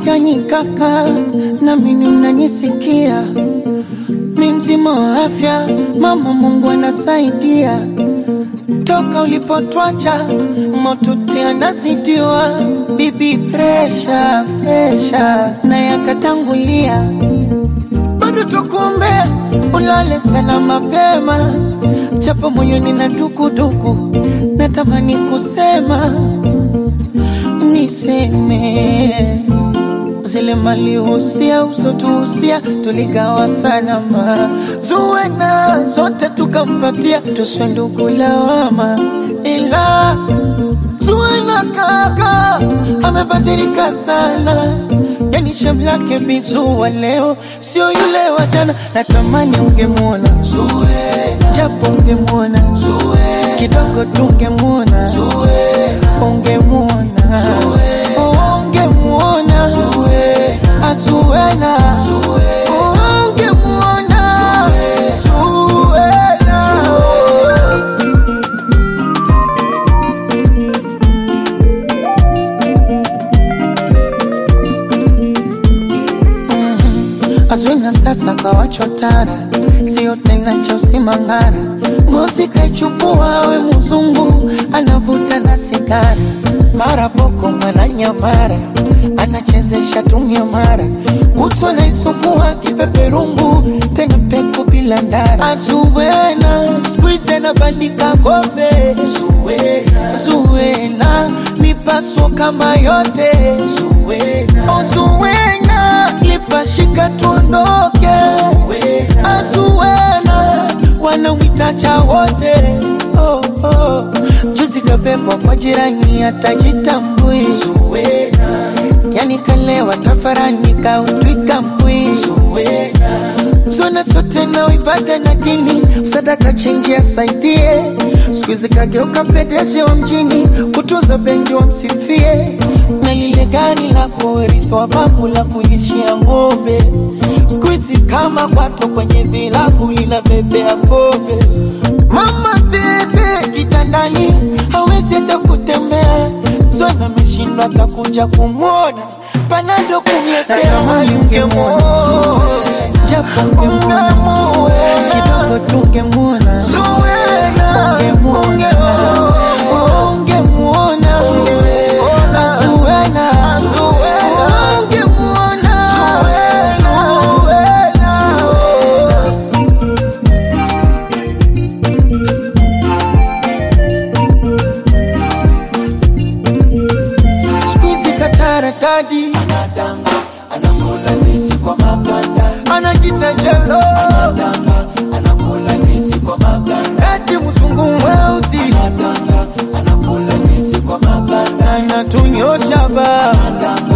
gani kaka, na mimi unanisikia? Mi mzima wa afya, mama Mungu anasaidia. Toka ulipotwacha motuti anazidiwa, bibi presha presha na yakatangulia, bado tukuombea ulale sana mapema, japo moyoni na dukuduku, natamani kusema niseme zile mali usia usotuhusia tuligawa salama, zuwena zote tukampatia, tuswe ndugu lawama, ila zuwena kaka amebadilika sana, yani shamlake bizuwa leo sio yule wa jana. Natamani ungemwona Zuwena, japo ungemwona Zuwena, kidogo tungemwona Zuwena, ungemwona ungemwona Zuwena, Zuwena, ungemwona Zuwena. Azwina sasa kawachotara, sio tena cha usimangara. Ngozi kaichukua we mzungu, anavuta na sigara, mara boko mwana nyamara, anachezesha tumia mara, kutwa naisukua kipeperungu, tena peku bila ndara. Azuwena skuize na bandika kombe, Zuwena, Zuwena mipaso kama yote, Zuwena, oh Zuwena lipashika tuondoke, Azuwena wanawitacha wote oh, oh. Juzi kabebwa kwa jirani atajitambui, Zuwena yani kalewa tafarani kautwika mbwi, Zuwena zona zote na ibada na dini, sadaka chenji asaidie. Siku hizi kageuka pedeje wa mjini, kutunza bendi wamsifie, na lile gari la kurithi wa babu la kulishia ng'ombe. Siku hizi kama kwato kwenye vilabu linabebea pombe. Mama tete kitandani, hawezi hata kutembea, zona ameshindwa atakuja kumwona, panado kumletea ungemwona japo ungemwona kidogo tungemwona ungemwona ungemwona Zuwena ungemwona Zuwena Squeezy katara dadi anadanga anakula ndizi kwa maganda anajita jelo anadanga anakula ndizi kwa maganda eti mzungu mweusi anadanga anakula ndizi kwa maganda anatunyosha ba anadanga